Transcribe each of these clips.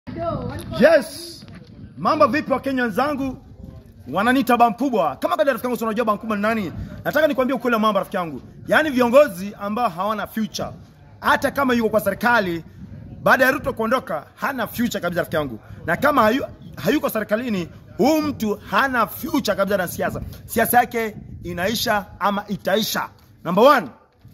Yes, mambo vipi Wakenya wenzangu? Wananiita baba mkubwa. Kama kada rafiki yangu si unajua baba mkubwa ni nani? Nataka nikwambie ukweli wa mambo rafiki yangu. Yaani viongozi ambao hawana future. Hata kama yuko kwa serikali baada ya Ruto kuondoka hana future kabisa rafiki yangu. Na kama hayu, hayuko serikalini huyu mtu hana future kabisa na siasa. Siasa yake inaisha ama itaisha. Number one,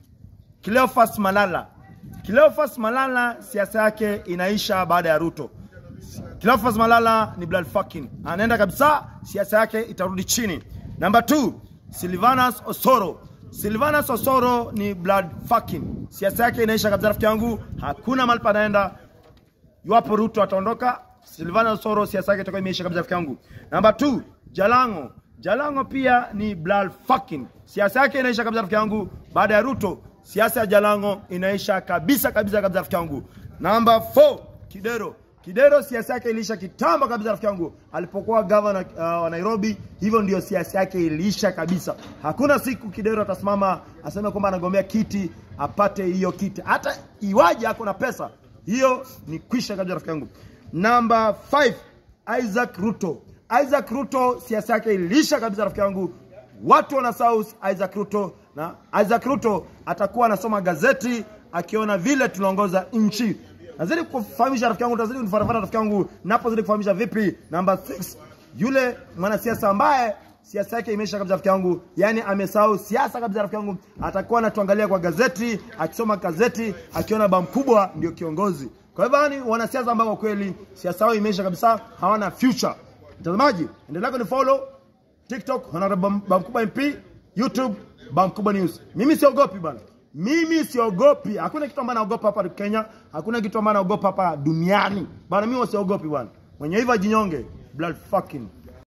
Cleophas Malala. Cleophas Malala siasa yake inaisha baada ya Ruto. Cleophas Malala ni blood fucking. Anaenda kabisa, siasa yake itarudi chini. Number two, Silvanus Osoro. Silvanus Osoro ni blood fucking. Siasa yake inaisha kabisa rafiki yangu, hakuna mahali panaenda. Iwapo Ruto ataondoka, Silvanus Osoro siasa yake itakuwa imeisha kabisa rafiki yangu. Number two, Jalango. Jalango pia ni blood fucking. Siasa yake inaisha kabisa rafiki yangu baada ya Ruto. Siasa ya Jalango inaisha kabisa kabisa kabisa rafiki yangu. Number four, Kidero. Kidero siasa yake iliisha kitambo kabisa rafiki yangu, alipokuwa gavana uh, wa Nairobi. Hivyo ndio siasa yake iliisha kabisa. Hakuna siku Kidero atasimama aseme kwamba anagombea kiti apate hiyo kiti, hata iwaje ako na pesa, hiyo ni kwisha kabisa rafiki yangu. Number 5 Isaac Ruto. Isaac Ruto siasa yake iliisha kabisa rafiki yangu. Watu wanasahau Isaac Ruto, na Isaac Ruto atakuwa anasoma gazeti akiona vile tunaongoza nchi. Nazidi kufahamisha rafiki yangu, tazidi kunifuatafuata rafiki yangu, napozidi kufahamisha vipi. Number 6 yule mwanasiasa ambaye siasa yake imeisha kabisa rafiki yangu, yani amesahau siasa kabisa rafiki yangu, atakuwa anatuangalia kwa gazeti, akisoma gazeti, akiona baba mkubwa ndio kiongozi. Kwa hivyo yani wanasiasa ambao kwa kweli siasa yao imeisha kabisa, hawana future. Mtazamaji, endelea kunifollow TikTok Honorable Bamkuba MP, YouTube Bamkuba News. Mimi siogopi bana. Mimi siogopi. Hakuna kitu ambacho naogopa hapa Kenya, hakuna kitu ambacho naogopa hapa duniani. Bana mimi wasiogopi bwana. Mwenye hivyo ajinyonge. Blood fucking